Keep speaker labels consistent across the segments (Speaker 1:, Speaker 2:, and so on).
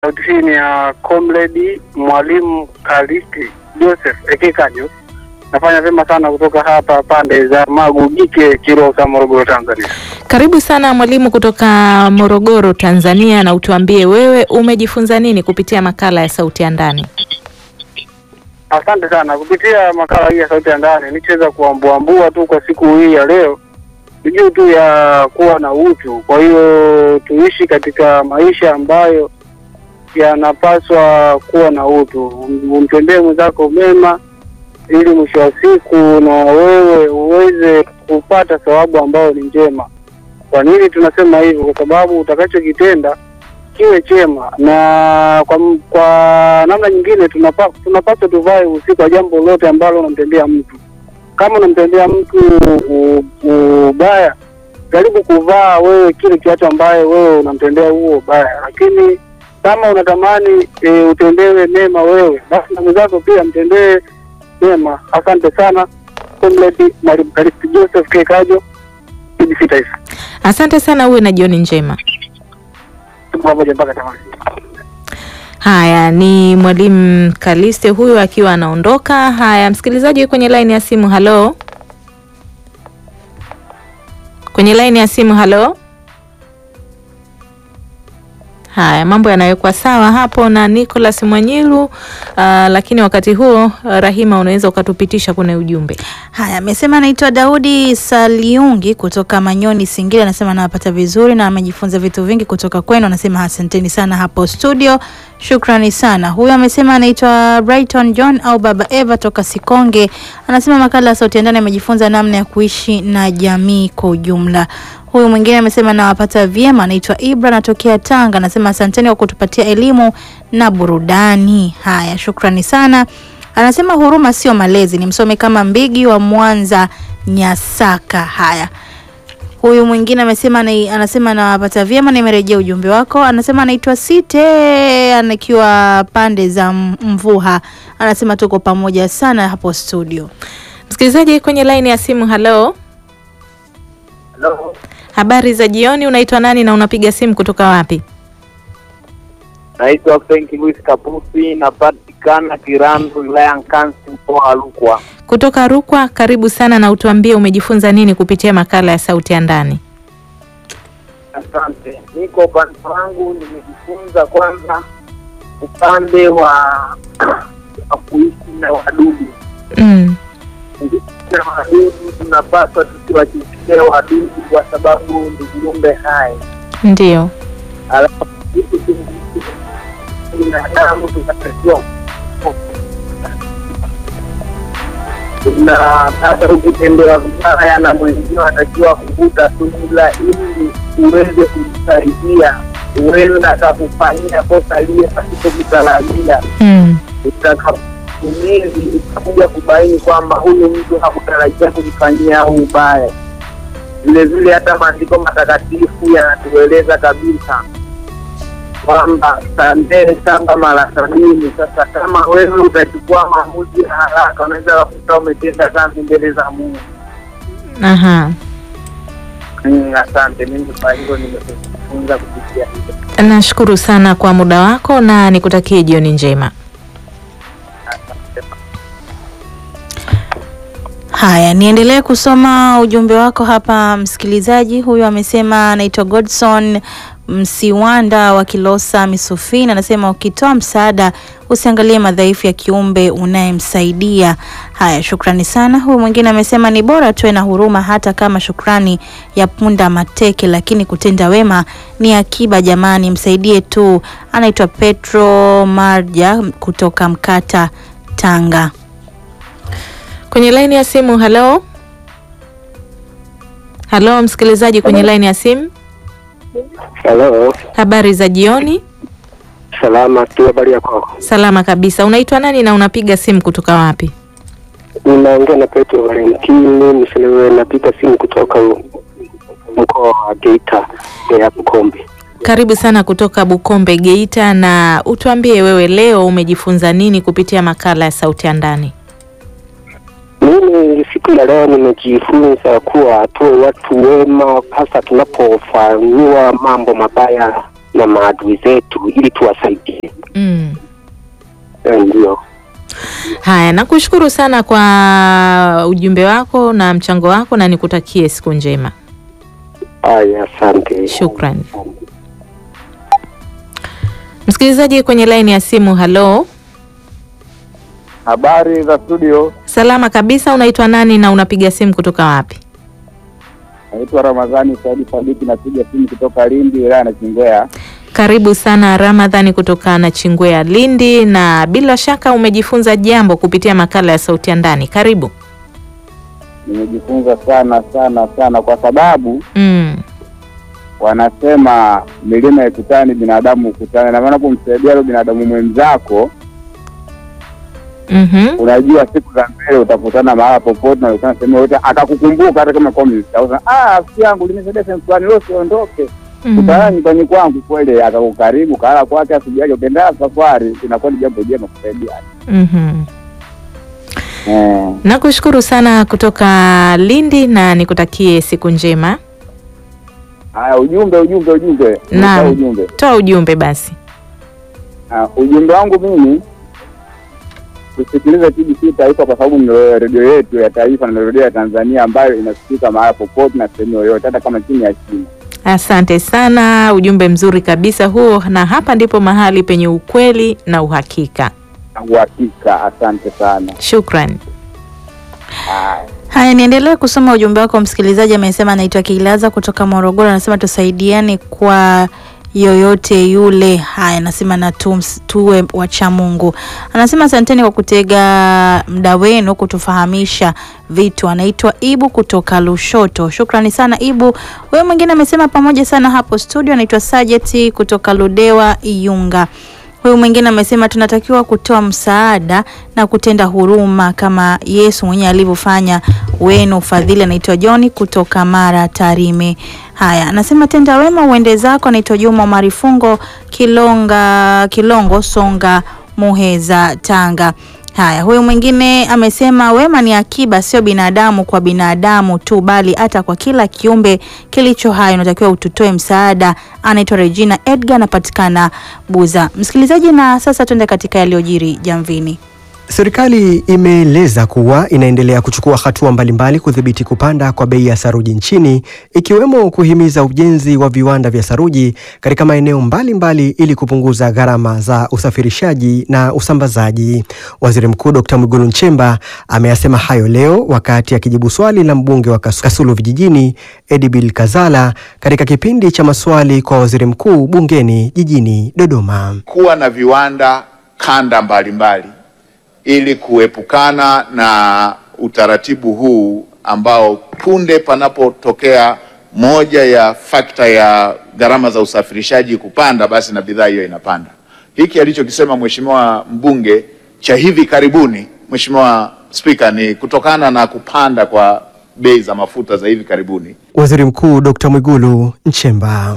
Speaker 1: Sauti hii ni ya comrade mwalimu Kalisti Joseph Ekikajo. Nafanya vyema sana kutoka hapa pande za Magu Gike, Kilosa, Morogoro, Tanzania.
Speaker 2: Karibu sana mwalimu kutoka Morogoro, Tanzania, na utuambie wewe umejifunza nini kupitia makala ya Sauti ya Ndani?
Speaker 1: Asante sana. Kupitia makala hii ya Sauti ya Ndani nichoweza kuambuambua tu kwa siku hii ya leo ni juu tu ya kuwa na utu. Kwa hiyo tuishi katika maisha ambayo yanapaswa kuwa na utu, umtendee mwenzako mema ili mwisho wa siku na wewe uweze kupata thawabu ambayo ni njema. Kwa nini tunasema hivyo? Kwa sababu utakachokitenda kiwe chema, na kwa, kwa namna nyingine tunapa, tunapaswa tuvae usiku kwa jambo lolote ambalo unamtendea mtu. Kama unamtendea mtu u- ubaya, jaribu kuvaa wewe kile kiatu ambaye wewe unamtendea huo ubaya, lakini kama unatamani e, utendewe mema wewe, basi na mwenzako pia mtendee mema. Asante sana comrade Mwalimu Kalisti Joseph Kekajo, BBC Taifa.
Speaker 2: Asante sana, uwe na jioni njema.
Speaker 1: Tuko pamoja mpaka tamati.
Speaker 2: Haya, ni mwalimu Kaliste huyu akiwa anaondoka. Haya, msikilizaji kwenye laini ya simu, halo, kwenye laini ya simu, halo. Haya, mambo yanawekwa sawa hapo na Nicholas Mwanyilu. Uh, lakini wakati huo uh, Rahima, unaweza ukatupitisha kwenye ujumbe.
Speaker 3: Haya, amesema anaitwa Daudi Saliungi kutoka Manyoni, Singida. Anasema anawapata vizuri na amejifunza vitu vingi kutoka kwenu. Anasema asanteni sana hapo studio, shukrani sana. Huyu amesema anaitwa Brighton John au Baba Eva toka Sikonge. Anasema makala ya Sauti ya Ndani amejifunza namna ya kuishi na jamii kwa ujumla. Huyu mwingine amesema nawapata vyema, anaitwa Ibra, anatokea Tanga. Anasema asanteni kwa kutupatia elimu na burudani. Haya, shukrani sana. Anasema huruma sio malezi, ni msome kama Mbigi wa Mwanza Nyasaka. Haya, huyu mwingine amesema ana- anasema nawapata vyema, nimerejea ujumbe wako. Anasema anaitwa Site anakiwa pande za M- Mvuha. Anasema tuko pamoja sana hapo studio.
Speaker 2: Msikilizaji kwenye laini ya simu, halo,
Speaker 1: Hello.
Speaker 2: habari za jioni. Unaitwa nani na unapiga simu kutoka wapi?
Speaker 4: Naitwa Frank Louis Kapusi, napatikana Kirandu, wilaya Nkasi, mkoa wa Rukwa.
Speaker 2: Kutoka Rukwa. Karibu sana na utuambie umejifunza nini kupitia makala ya Sauti ya Ndani.
Speaker 4: Asante. Mi kwa upande wangu nimejifunza kwanza upande wa wa kuishi na wadudu.
Speaker 2: Mm.
Speaker 4: Kuishi na wadudu, tunapaswa tusiwachukie wadudu kwa sababu ni viumbe hai,
Speaker 2: Ndio.
Speaker 4: alafu sisi tu- binadamu tunatakiwa na hata ukitendewa vibaya na mwenzio anatakiwa kuvuta subira ili uweze kumsaidia huenda akakufanyia kosa lile pasipo kutarajia
Speaker 2: Mm.
Speaker 4: utakapotumizi utakuja kubaini kwamba huyu mtu hakutarajia kumfanyia huu ubaya vile vile hata maandiko matakatifu yanatueleza kabisa kwamba samehe saba mara sabini. Sasa kama wewe utachukua maamuzi ya haraka, unaweza kukuta umetenda dhambi mbele za Mungu.
Speaker 2: Aha.
Speaker 4: Mm, Asante, mimi kwa hilo nimejifunza kupitia hilo.
Speaker 2: Nashukuru sana kwa muda wako na nikutakie jioni njema.
Speaker 4: Asante.
Speaker 3: Haya, niendelee kusoma ujumbe wako hapa msikilizaji. Huyu amesema anaitwa Godson Msiwanda wa Kilosa Misufini, anasema ukitoa msaada usiangalie madhaifu ya kiumbe unayemsaidia. Haya, shukrani sana. Huyu mwingine amesema ni bora tuwe na huruma hata kama shukrani ya punda mateke, lakini kutenda wema ni akiba. Jamani, msaidie tu. Anaitwa Petro Marja kutoka Mkata, Tanga.
Speaker 2: Kwenye laini ya simu, halo. Halo msikilizaji kwenye laini ya simu.
Speaker 5: Halo,
Speaker 2: Habari za jioni.
Speaker 5: salama tu, habari yako?
Speaker 2: Salama kabisa. Unaitwa nani na unapiga simu kutoka wapi?
Speaker 5: Ninaongea na Petro Valentini Mselewe, napiga simu kutoka mkoa wa Geita ya Bukombe.
Speaker 2: Karibu sana kutoka Bukombe, Geita, na utuambie wewe leo umejifunza nini kupitia makala ya Sauti ya Ndani?
Speaker 5: Mimi siku ya leo nimejifunza kuwa tuwe watu wema, hasa tunapofanyiwa mambo mabaya na maadui zetu ili tuwasaidie.
Speaker 2: Mm.
Speaker 5: Eh, Ndio.
Speaker 2: Haya, nakushukuru sana kwa ujumbe wako na mchango wako na nikutakie siku njema.
Speaker 5: Haya, asante.
Speaker 2: Shukrani. Msikilizaji kwenye laini ya simu, halo.
Speaker 6: Habari za studio,
Speaker 2: Salama kabisa, unaitwa nani na unapiga simu kutoka wapi?
Speaker 6: naitwa Ramadhani Saidi Sadiki, napiga simu kutoka Lindi, wilaya na Chingwea.
Speaker 2: Karibu sana Ramadhani kutoka na Chingwea Lindi, na bila shaka umejifunza jambo kupitia makala ya Sauti ya Ndani. Karibu.
Speaker 6: Nimejifunza sana sana sana, kwa sababu
Speaker 2: Mm.
Speaker 6: wanasema milima ikutani, binadamu ukutane, na maana kumsaidia yule binadamu mwenzako,
Speaker 2: Mhm.
Speaker 6: unajua siku za mbele utakutana mahala popote, na ukutana sehemu yoyote, akakukumbuka hata kama kwa msauza, ah, rafiki yangu linisaidia sehemu fulani, leo siondoke
Speaker 2: Mhm.
Speaker 6: kutana nyumbani kwangu, kweli akakukaribu, kala kwake, asubuhi ukiendelea safari, inakuwa ni jambo jema kusaidiana.
Speaker 2: Mhm.
Speaker 6: Eh.
Speaker 2: Nakushukuru sana kutoka Lindi na nikutakie siku njema.
Speaker 6: Haya, ujumbe ujumbe ujumbe,
Speaker 2: Naam.
Speaker 6: Nisahau ujumbe.
Speaker 2: Toa ujumbe basi.
Speaker 6: Ah, ujumbe wangu mimi tusikilize TBC Taifa kwa sababu ndio redio yetu ya taifa na redio ya Tanzania ambayo inasikika mahala popote na sehemu yoyote, hata kama chini ya chini.
Speaker 2: Asante sana, ujumbe mzuri kabisa huo, na hapa ndipo mahali penye ukweli na uhakika.
Speaker 6: Na Uhakika, asante sana.
Speaker 2: Shukran.
Speaker 6: Haya.
Speaker 3: Haya, niendelee kusoma ujumbe wako. Msikilizaji amesema anaitwa Kilaza kutoka Morogoro, anasema tusaidiane kwa yoyote yule. Haya, anasema na tums- tuwe wacha Mungu. Anasema asanteni kwa kutega muda wenu kutufahamisha vitu. Anaitwa Ibu kutoka Lushoto. Shukrani sana Ibu. Wewe mwingine amesema pamoja sana hapo studio. Anaitwa Sajeti kutoka Ludewa Iyunga. Huyu mwingine amesema tunatakiwa kutoa msaada na kutenda huruma kama Yesu mwenyewe alivyofanya. Wenu ufadhili. Anaitwa John kutoka Mara Tarime. Haya, anasema tenda wema uende zako. Anaitwa Juma Marifungo Kilonga Kilongo Songa Muheza Tanga. Haya, huyu mwingine amesema wema ni akiba, sio binadamu kwa binadamu tu, bali hata kwa kila kiumbe kilicho hai unatakiwa ututoe msaada. Anaitwa Regina Edgar, anapatikana Buza. Msikilizaji, na sasa tuende katika yaliyojiri jamvini.
Speaker 7: Serikali imeeleza kuwa inaendelea kuchukua hatua mbalimbali kudhibiti kupanda kwa bei ya saruji nchini ikiwemo kuhimiza ujenzi wa viwanda vya saruji katika maeneo mbalimbali ili kupunguza gharama za usafirishaji na usambazaji. Waziri Mkuu Dr. Mwigulu Nchemba ameyasema hayo leo wakati akijibu swali la mbunge wa Kas- Kasulu Vijijini Edibil Kazala katika kipindi cha maswali kwa waziri mkuu bungeni jijini Dodoma.
Speaker 8: kuwa na viwanda kanda mbalimbali ili kuepukana na utaratibu huu ambao punde panapotokea moja ya fakta ya gharama za usafirishaji kupanda, basi na bidhaa hiyo inapanda. Hiki alichokisema mheshimiwa mbunge cha hivi karibuni, Mheshimiwa Spika, ni kutokana na kupanda kwa bei za mafuta za hivi karibuni.
Speaker 7: Waziri Mkuu Dr. Mwigulu Nchemba.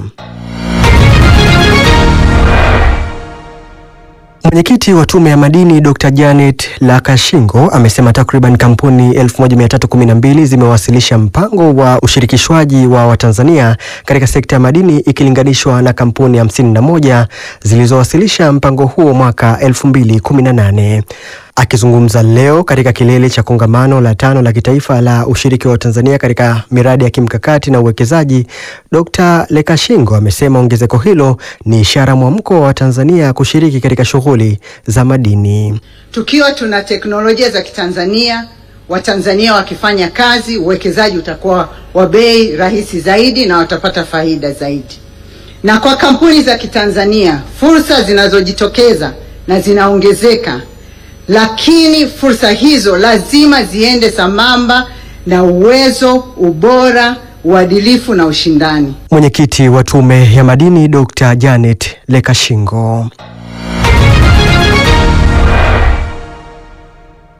Speaker 7: Mwenyekiti wa Tume ya Madini Dr. Janet Lakashingo amesema takriban kampuni 1312 zimewasilisha mpango wa ushirikishwaji wa Watanzania katika sekta ya madini ikilinganishwa na kampuni 51 zilizowasilisha mpango huo mwaka 2018. Akizungumza leo katika kilele cha kongamano la tano la kitaifa la ushiriki wa Tanzania katika miradi ya kimkakati na uwekezaji, Dr. Lekashingo amesema ongezeko hilo ni ishara mwamko wa Tanzania kushiriki katika shughuli za madini.
Speaker 9: Tukiwa tuna teknolojia za Kitanzania, Watanzania wakifanya kazi, uwekezaji utakuwa wa bei rahisi zaidi na watapata faida zaidi. Na kwa kampuni za Kitanzania, fursa zinazojitokeza na zinaongezeka, lakini fursa hizo lazima ziende sambamba na uwezo, ubora, uadilifu na ushindani.
Speaker 7: Mwenyekiti wa Tume ya Madini Dr. Janet Lekashingo.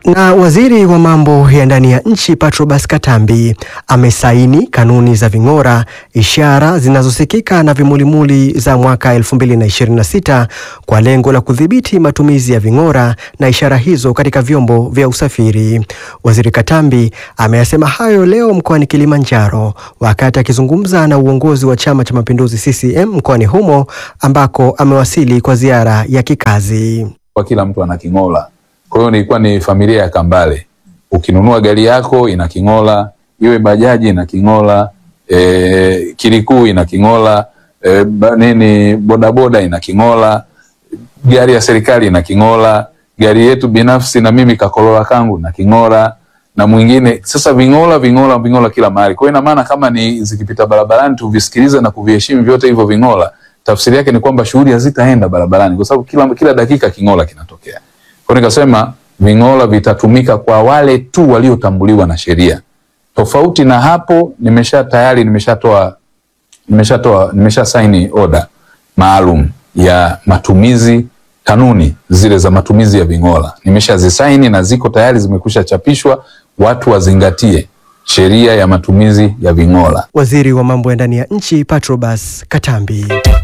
Speaker 7: Na waziri wa mambo ya ndani ya nchi Patrobas Katambi amesaini kanuni za ving'ora, ishara zinazosikika na vimulimuli za mwaka 2026 kwa lengo la kudhibiti matumizi ya ving'ora na ishara hizo katika vyombo vya usafiri. Waziri Katambi ameyasema hayo leo mkoani Kilimanjaro wakati akizungumza na uongozi wa Chama cha Mapinduzi CCM mkoani humo ambako amewasili kwa ziara ya kikazi.
Speaker 10: Kwa kila mtu ana king'ola kwa hiyo nilikuwa ni familia ya Kambale. Ukinunua gari yako ina king'ola, iwe bajaji ina king'ola, e, kilikuu ina king'ola, e, ba, nini bodaboda ina king'ola, gari ya serikali ina king'ola, gari yetu binafsi na mimi kakolola kangu na king'ola na mwingine. Sasa ving'ola ving'ola ving'ola kila mahali. Kwa hiyo ina maana kama ni zikipita barabarani tuvisikilize na kuviheshimu vyote hivyo ving'ola, tafsiri yake ni kwamba shughuli hazitaenda barabarani kwa sababu kila, kila dakika king'ola kinatokea. Kwa nikasema ving'ola vitatumika kwa wale tu waliotambuliwa na sheria. Tofauti na hapo, nimesha tayari nimeshatoa nimeshatoa nimesha saini oda maalum ya matumizi, kanuni zile za matumizi ya ving'ola nimeshazisaini na ziko tayari, zimekwisha chapishwa. Watu wazingatie sheria ya matumizi ya ving'ola.
Speaker 7: Waziri wa mambo ya ndani ya nchi Patrobas Katambi.